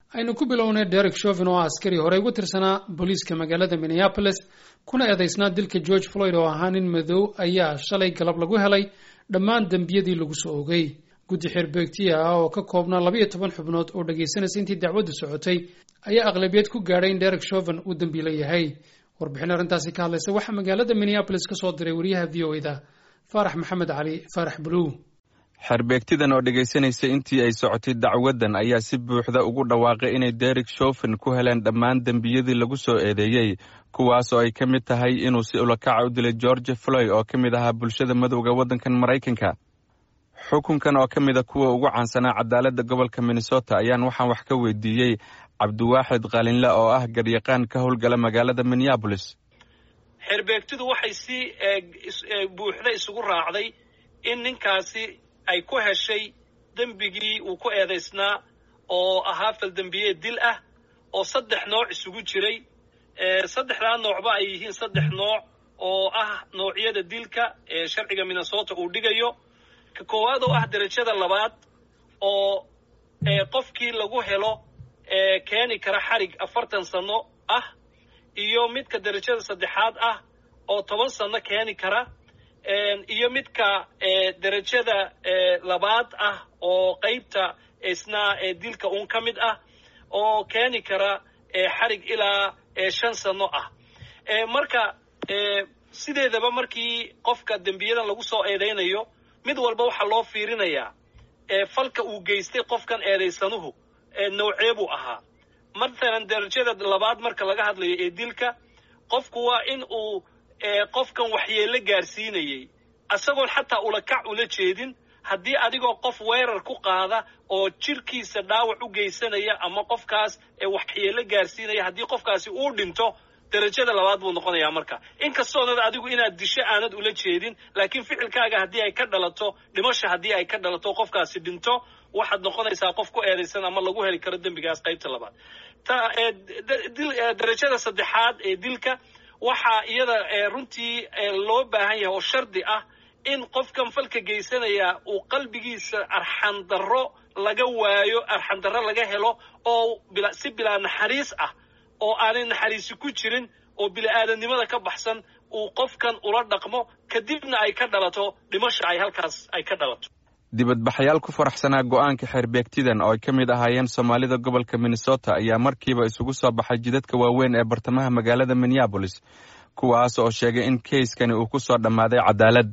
aynu ku bilownay derek shovin oo askari horey ugu tirsanaa booliiska magaalada minneapolis kuna eedaysnaa dilka george floyd oo ahaa nin madow ayaa shalay galab lagu helay dhammaan dembiyadii lagu soo ogay guddi xeerbeegtiya ah oo ka koobnaa labayo toban xubnood oo dhagaysanaysa intii dacwaddu socotay ayaa aqlabiyad ku gaadhay in derek shovin uu dembiilo yahay warbixin arrintaasi ka hadlaysa waxaa magaalada minneapolis ka soo diray wariyaha v o eda faarax maxamed cali faarax buluw xerbeegtidan oo dhegaysanaysa intii ay socotay dacwaddan ayaa si buuxda ugu dhawaaqay inay derek shofin ku heleen dhammaan dembiyadii lagu soo eedeeyey kuwaas oo ay ka mid tahay inuu si ulakaca u dilay george floy oo ka mid ahaa bulshada madowga waddankan maraykanka xukunkan oo ka mida kuwa ugu caansanaa cadaaladda gobolka minnesota ayaan waxaan wax ka weydiiyey cabdiwaaxid qalinle oo ah garyaqaan ka howlgala magaalada minneabolis xerbeegtidu waxay si buuxda isugu raacday in ninkaasi ay ku heshay dembigii uu ku eedaysnaa oo ahaa faldembiye dil ah oo saddex nooc isugu jiray saddexdaa noocba ay yihiin saddex nooc oo ah noocyada dilka ee sharciga minnesota uu dhigayo ka koowaad oo ah derajada labaad oo qofkii lagu helo keeni kara xarig afartan sano ah iyo midka derajada saddexaad ah oo toban sano keeni kara iyo midka derajada labaad ah oo qaybta isna dilka uun ka mid ah oo keeni kara xarig ilaa shan sano ah marka sideedaba markii qofka dembiyadan lagu soo eedaynayo mid walba waxaa loo fiirinayaa falka uu geystay qofkan eedaysanuhu noocee buu ahaa mathalan derajada labaad marka laga hadlayo ee dilka qofku waa in uu qofkan waxyeello gaarsiinayey isagoon xataa ulakac ula jeedin haddii adigoo qof weerar ku qaada oo jirkiisa dhaawac u geysanaya ama qofkaas waxyeello gaarsiinaya haddii qofkaasi uu dhinto derajada labaad buu noqonayaa marka inkastoonad adigu inaad disho aanad ula jeedin laakiin ficilkaaga haddii ay ka dhalato dhimasha haddii ay ka dhalato qofkaasi dhinto waxaad noqonaysaa qof ku eedaysan ama lagu heli karo dembigaas qaybta labaad derajada saddexaad ee dilka waxaa iyada runtii loo baahan yahay oo shardi ah in qofkan falka geysanaya uu qalbigiisa arxandarro laga waayo arxandarro laga helo oo si bilaa naxariis ah oo aanay naxariisi ku jirin oo bili-aadamnimada ka baxsan uu qofkan ula dhaqmo kadibna ay ka dhalato dhimasha ay halkaas ay ka dhalato dibadbaxayaal ku faraxsanaa go'aanka xeerbeegtidan oo ay ka mid ahaayeen soomaalida gobolka minnesota ayaa markiiba isugu soo baxay jidadka waaweyn ee bartamaha magaalada minneabolis kuwaas oo sheegay in keyskani uu ku soo dhammaaday cadaalad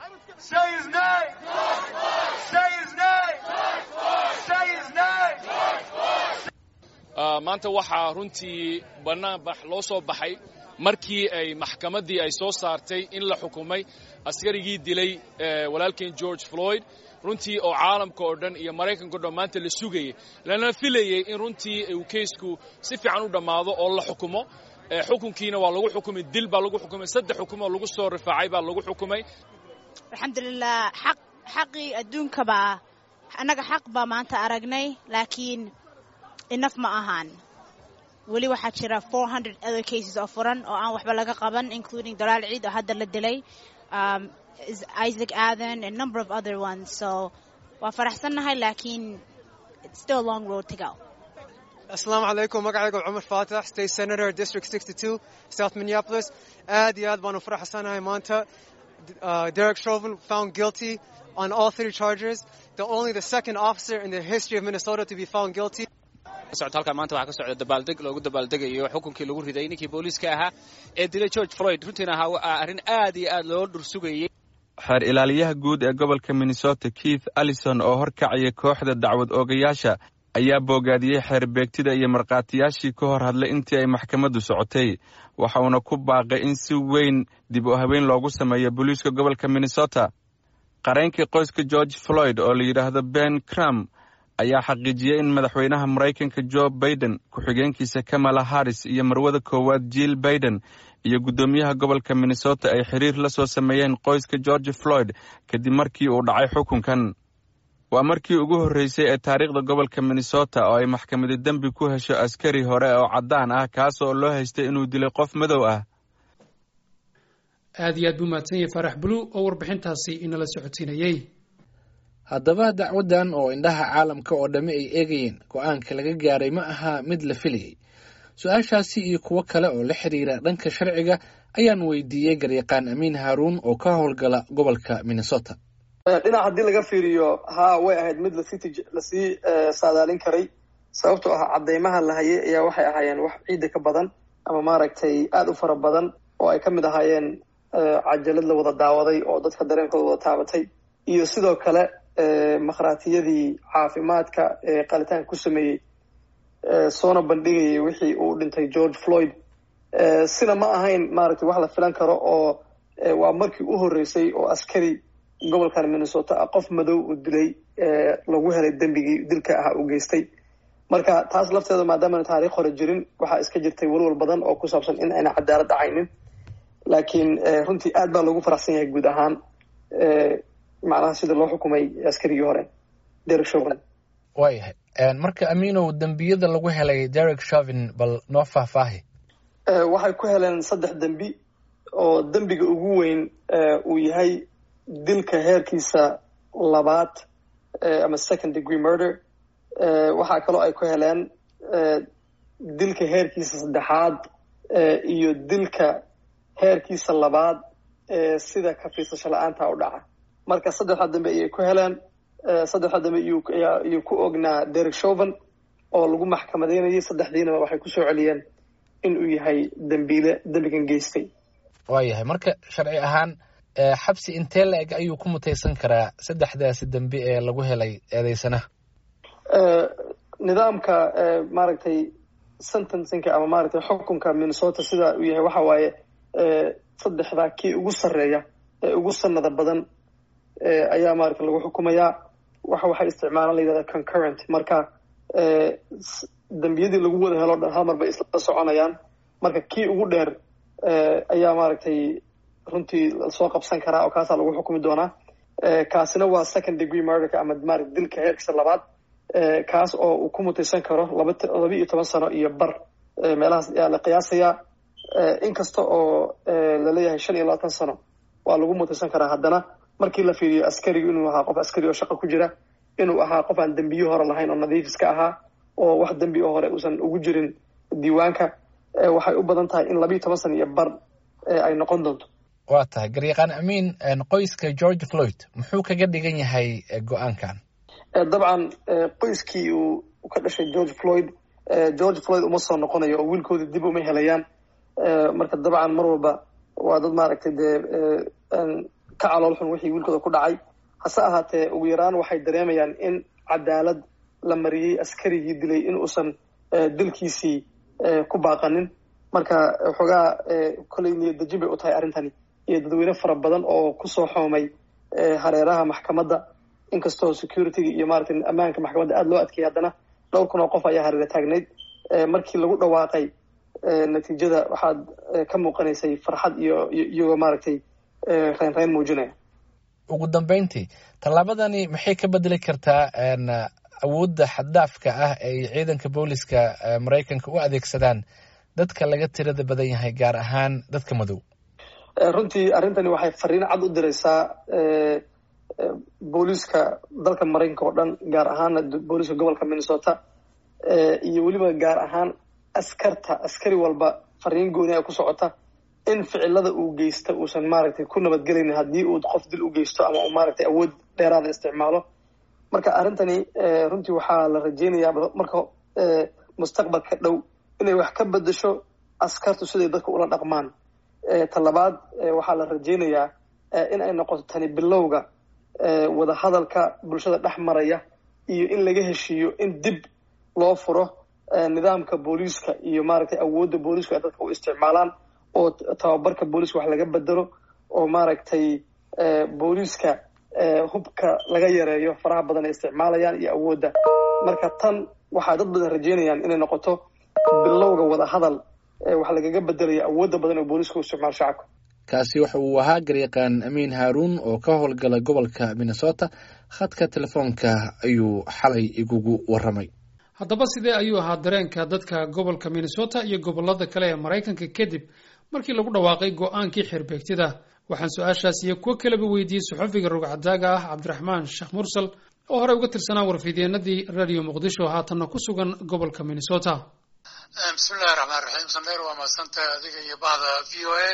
maanta waxaa runtii bannaanbax loo soo baxay markii ay maxkamaddii ay soo saartay in la xukumay askarigii dilay walaalkeen george floyd runtii oo caalamka oo dhan iyo maraykanka o dhan maanta la sugayay lana filayey in runtii uu keysku si fiican u dhammaado oo la xukumo xukunkiina waa lagu xukumay dil baa lagu xukumay saddex xukumoo lagu soo rifaacay baa lagu xukumay alxamdulilah xaq xaqii adduunkabaa annaga xaq baa maanta aragnay laakiin inaf ma ahaan weli waxaa jira four hundred other cases oo furan oo aan waxba laga qaban including dalaal ciid oo hadda la dilay isaac aden and number of other ones so waa faraxsannahay laakiin still a long road to go asalaamu calaykum magacayga cumar faatax state senator district sixty two south minneapolis aad iyo aad baanu faraxsanahay maanta derek chauvin found guilty on all three charges the only the second officer in the history of minnesota to be found guilty socota halkan maanta waxaa ka socda dabaaldeg loogu dabaaldegayo xukunkii lagu riday ninkii booliiska ahaa ee dilay george floyd runtiina ahaa arrin aad iyo aad loo dhursugayey xeer ilaaliyaha guud ee gobolka minnesota keith allison oo horkacaya kooxda dacwad oogayaasha ayaa boogaadiyey xeerbeegtida iyo markhaatiyaashii ka hor hadlay intii ay maxkamaddu socotay waxa uuna ku baaqay in si weyn dib u habeyn loogu sameeyo booliiska gobolka minnesota qareenkii qoyska george floyd oo la yidhaahdo ben cram ayaa xaqiijiyey in madaxweynaha maraykanka jo baiden ku-xigeenkiisa kamala harris iyo marwada koowaad jill baiden iyo guddoomiyaha gobolka minnesota ay xiriir la soo sameeyeen qoyska george floyd kadib markii uu dhacay xukunkan waa markii ugu horreysay ee taariikhda gobolka minnesota oo ay maxkamadi dembi ku hesho askari hore oo caddaan ah kaas oo loo haystay inuu dilay qof madow ah aad iyo aad buu mahadsan yahay faarax bulu oo warbixintaasi inala socodsiinayey haddaba dacwaddan oo indhaha caalamka oo dhammi ay eegayeen go-aanka laga gaaray ma aha mid la filayay su-aashaasi iyo kuwo kale oo la xiriira dhanka sharciga ayaan weydiiyey garyaqaan amiin haaruun oo ka howlgala gobolka minnesota dhinac haddii laga fiiriyo haa way ahayd mid lasii lasii saadaalin karay sababtoo ah cadeymaha la hayay ayaa waxay ahaayeen wax ciidda ka badan ama maaragtay aada u fara badan oo ay ka mid ahaayeen cajalad la wada daawaday oo dadka dareenkooda wada taabatay iyo sidoo kale makhraatiyadii caafimaadka ee qalitaanka ku sameeyey soona bandhigayay wixii uu dhintay george floyd sina ma ahayn maaragtay wax la filan karo oo waa markii u horreysay oo askari gobolkan minnesota ah qof madow uu dilay lagu helay dembigii dilka ah uu geystay marka taas lafteeda maadaamana taariikh hore jirin waxaa iska jirtay walwal badan oo ku saabsan in ayna cadaalad dhacaynin laakiin runtii aad baa loogu faraxsan yahay guud ahaan macnaha sida loo xukumay askarigii hore derek shovin waayahay marka amiinow dembiyada lagu helay derek shovin bal noo faahfaahi waxay ku heleen saddex dembi oo dembiga ugu weyn uu yahay dilka heerkiisa labaad ama second degree murder waxaa kaloo ay ku heleen dilka heerkiisa saddexaad iyo dilka heerkiisa labaad sida kafiisasho la-aanta u dhaca marka saddexda dambe ayay ku heleen saddexda dambe iyuu ku ognaa derek shoven oo lagu maxkamadeynayay saddexdiinaba waxay kusoo celiyeen inuu yahay dembiile dembigan geystay waayahay marka sharci ahaan xabsi intee la eg ayuu ku mutaysan karaa saddexdaasi dembi ee lagu helay eedeysanaha nidaamka maaragtay sentencingka ama maaragtay xukunka minnesota sida uu yahay waxa waaye saddexdaa kii ugu sarreeya ee ugu sanada badan ayaa maaragtay lagu xukumayaa waxa waxay isticmaalaan la yidhahda concurrent marka dembiyadii lagu wada helo dhan hal mar bay isla soconayaan marka kii ugu dheer ayaa maaragtay runtii soo qabsan karaa oo kaasaa lagu xukumi doonaa kaasina waa second degree murderka ama maarata dilka heerkiisa labaad kaas oo uu ku mutaysan karo laba laba iyo toban sano iyo bar meelahaas ayaa la qiyaasayaa inkasta oo laleeyahay shan iyo labaatan sano waa lagu mutaysan karaa haddana markii la fiiriyo askarigu inuu ahaa qof askari oo shaqo ku jira inuu ahaa qof aan dembiyo hore lahayn oo nadiif iska ahaa oo wax dembi oo hore uusan ugu jirin diiwaanka waxay u badan tahay in labiiyo toban sano iyo bar ay noqon doonto waa tahay garyaqaan amiin qoyska george floyd muxuu kaga dhigan yahay go-aankan dabcan qoyskii uu ka dhashay george floyd george floyd uma soo noqonayo oo wiilkooda dib uma helayaan marka dabcan mar walba waa dad maaragtay dee ka calool xun wixii wiilkooda ku dhacay hase ahaatee ugu yaraan waxay dareemayaan in cadaalad la mariyey askarigii dilay in uusan dilkiisii ku baaqanin marka waxoogaa kolley niyadejin bay u tahay arrintani iyo dadweyne fara badan oo kusoo xoomay hareeraha maxkamadda inkastoo securityga iyo maaragtay ammaanka maxkamadda aada loo adkeeyay haddana dhowr kun oo qof ayaa hareera taagnayd markii lagu dhawaaqay natiijada waxaad ka muuqanaysay farxad iyo iyagoo maaragtay reyn reyn muujinaya ugu dambeyntii tallaabadani maxay ka bedeli kartaa awoodda xaddaafka ah ay ciidanka booliska maraykanka u adeegsadaan dadka laga tirada badan yahay gaar ahaan dadka madow runtii arrintani waxay fariin cad u diraysaa booliiska dalka maraykanka oo dhan gaar ahaana booliiska gobolka minnesota iyo weliba gaar ahaan askarta askari walba fariin gooni a ku socota in ficilada uu geysta uusan maaragtay ku nabadgelaynin haddii uu qof dil u geysto ama uu maaragtay awood dheeraada isticmaalo marka arrintani runtii waxaa la rajeynayaa marka mustaqbalka dhow inay wax ka bedesho askartu siday dadka ula dhaqmaan talabaad waxaa la rajeynayaa in ay noqoto tani bilowga wadahadalka bulshada dhex maraya iyo in laga heshiiyo in dib loo furo nidaamka booliiska iyo maaragtay awoodda booliisku ay dadka u isticmaalaan oo tababarka booliiska wax laga bedelo oo maaragtay booliiska hubka laga yareeyo faraha badan ay isticmaalayaan iyo awoodda marka tan waxaa dad badan rajeynayaan inay noqoto bilowga wadahadal wax lagaga bedelayo awoodda badan oo booliiska u isticmaalo shacabka kaasi waxa uu ahaa garyaqaan amiin haaruun oo ka howlgala gobolka minnesota khadka telefoonka ayuu xalay igugu warramay haddaba sidee ayuu ahaa dareenka dadka gobolka minnesota iyo gobolada kale ee maraykanka kadib markii lagu dhawaaqay go-aankii xirbeegtida waxaan su-aashaas iyo kuwo kaleba weydiiyey saxofiga rogcadaaga ah cabdiraxmaan sheekh mursal oo horey uga tirsanaa warfidyeenadii radio muqdisho haatanna ku sugan gobolka minnesota bismillahi raxmaan raxiim sameer waa mahadsantahay adiga iyo bahda v o a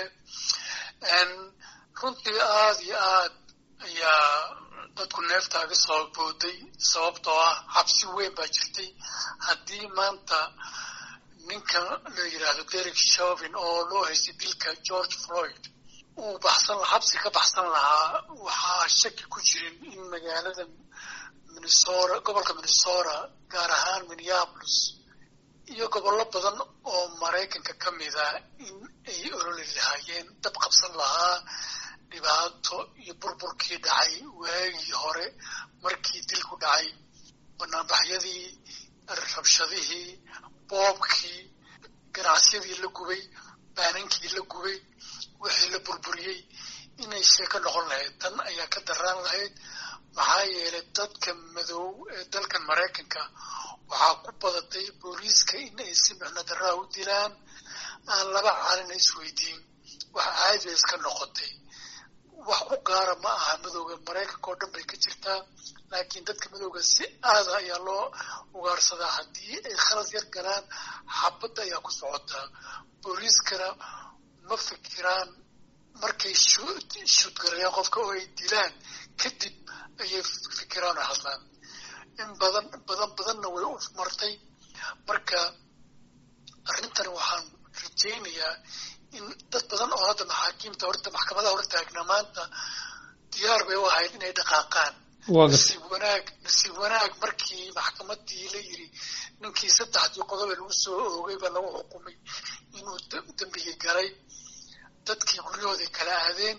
runtii aada iyo aad ayaa dadku neeftaaga soo booday sababtoo ah cabsi weyn baa jirtay haddii maanta ninka la yidhaahdo derek shovin oo loo haystay dilka george floyd uu baxsan xabsi ka baxsan lahaa waxaa shaki ku jirin in magaalada minnesota gobolka minnesota gaar ahaan minneapolis iyo gobollo badan oo maraykanka ka mid a in ay ololi lahaayeen dab qabsan lahaa dhibaato iyo burburkii dhacay waagii hore markii dilku dhacay banaanbaxyadii rabshadihii boobkii ganacsiyadii la gubay baanankii la gubay wixii la burburiyey inay sheeko noqon lahayd tan ayaa ka daraan lahayd maxaa yeelay dadka madow ee dalkan maraykanka waxaa ku badatay booliiska in ay si micno darraa u dilaan aan laba caalina isweydiin wax caadi bay iska noqotay wax ku gaara ma aha madowga maraykanka oo dhan bay ka jirtaa laakiin dadka madowga si aada ayaa loo ugaarsadaa haddii ay khalad yar galaan xabadda ayaa ku socotaa booliiskana ma fikiraan markay shuudgarayaan qofka oo ay dilaan kadib ayay fikiraan oo hadlaan in badan badan badanna way u martay marka arrintani waxaan rajaynayaa in dad badan oo hadda maxaakiimta horta maxkamadaha hor taagna maanta diyaar bay u ahayd inay dhaqaaqaan nasiib wanaag nasiib wanaag markii maxkamadii la yiri ninkii saddexdii qodobe lagu soo oogay baa lagu xukumay inuu dembigii galay dadkii guryahoodii kala aadeen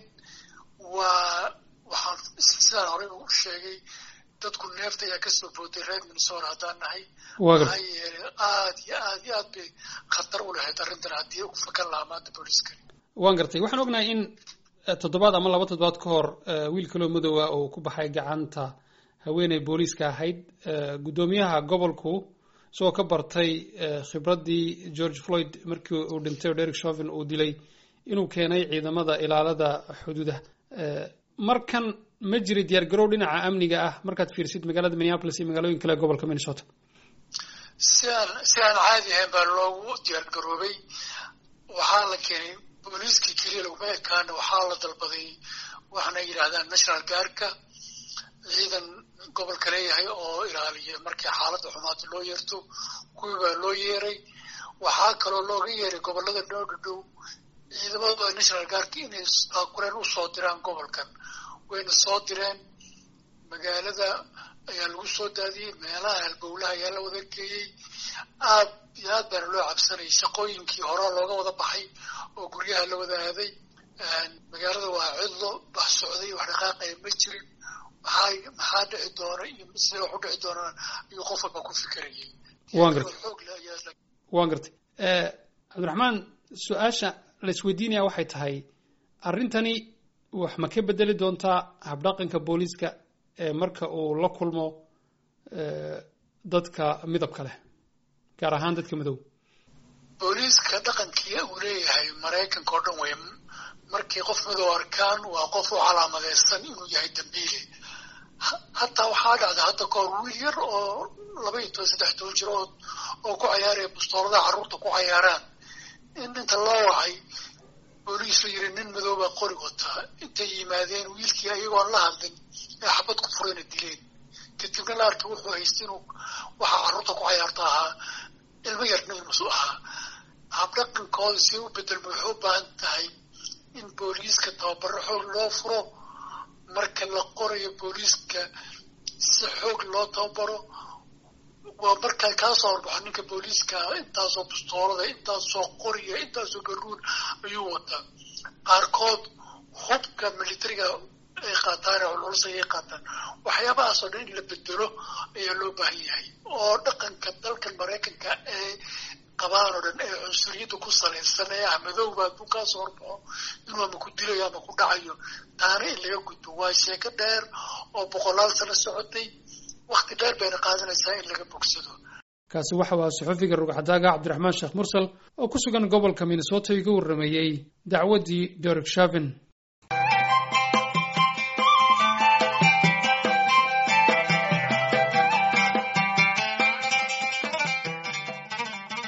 waa waxaan sidaan horey u sheegay dadku neefta ayaa kasoo booday reer minnesota haddaan nahay maxaa yeelay aad iyo aad iyo aad bay khatar u lahayd arrintan haddii u fakan lahaa maanta booliiskani waan gartay waxaan ognahay in toddobaad ama laba toddobaad ka hor wiil kaloo madoowa uu ku baxay gacanta haweeney booliiska ahayd guddoomiyaha gobolku isagoo ka bartay khibraddii george floyd markii uu dhintay oo derek shovin uu dilay inuu keenay ciidamada ilaalada xuduudaha markan ma jiri diyaar garow dhinaca amniga ah markaad fiirsid magaalada minneapolis iyo magaalooyin kale gobolka minnesota si aan si aan caadi ahayn baa loogu diyaar garoobay waxaa la keenay booliiskii keliya laguma ekaana waxaa la dalbaday waxaana yidhaahdaan national guardka ciidan gobolka leeyahay oo ilaaliya markii xaaladda xumaata loo yeerto kuwii baa loo yeeray waxaa kaloo looga yeeray gobollada noo dhadhow ciidamada national guardka inay baakureen usoo diraan gobolkan wayna soo direen magaalada ayaa lagu soo daadiyey meelaha halbowlaha ayaa la wada geeyey aad iyo aad baana loo cabsanayay shaqooyinkii horaa looga wada baxay oo guryaha la wada aaday magaalada waa cidlo bax socday wax dhaqaaqaya ma jirin maxaa maxaa dhici doona iyo sida wax u dhici doonaan ayuu qof walba ku fikirayay waan gartay waan gartay cabdiraxmaan su-aasha la isweydiinaya waxay tahay arrintani wax ma ka bedeli doontaa habdhaqanka booliiska ee marka uu la kulmo dadka midabka leh gaar ahaan dadka madow booliiska dhaqankii uu leeyahay maraykanka oo dhan wey markii qof madow arkaan waa qof u calaamadeysan inuu yahay dambiile hataa waxaa dhacda hadda kahor wiil yar oo laba iyo toban saddex toban jir oo oo ku cayaaraya bustooladaha carruurta ku cayaaraan in inta loo wacay booliisu yiri nin madow baa qori wataa intay yimaadeen wiilkii ayagoon la hadlin ee xabad ku furayna dileen kadibna la arkay wuxuu haystay inuu waxa carruurta ku cayaarta ahaa ilmo yarna inuusu ahaa habdhaqankooda si u bedelma waxay u baahan tahay in booliiska tababaro xoog loo furo marka la qorayo booliiska si xoog loo tababaro waa markaa kaa soo horbaxo ninka booliiska intaasoo bustoolada intaasoo qoriya intaasoo garuun ayuu wataa qaarkood hubka militariga ay qaataan ee culculus ayay qaataan waxyaabahaasoo dhan in la bedelo ayaa loo baahan yahay oo dhaqanka dalkan maraykanka ee qabaan oo dhan ee cunsuriyadda ku salaysan ee ah madowba hadduu kaa soo horbaxo inuu ama ku dilayo ama ku dhacayo taana in laga gudbo waa sheeko dheer oo boqolaal sano socotay wakti dheer bayna qaadanaysaa in laga bogsado kaasi waxa waa saxufiga rugcadaaga cabdiraxmaan sheekh mursal oo ku sugan gobolka minnesota iga warrameeyey dacwaddii derek shavin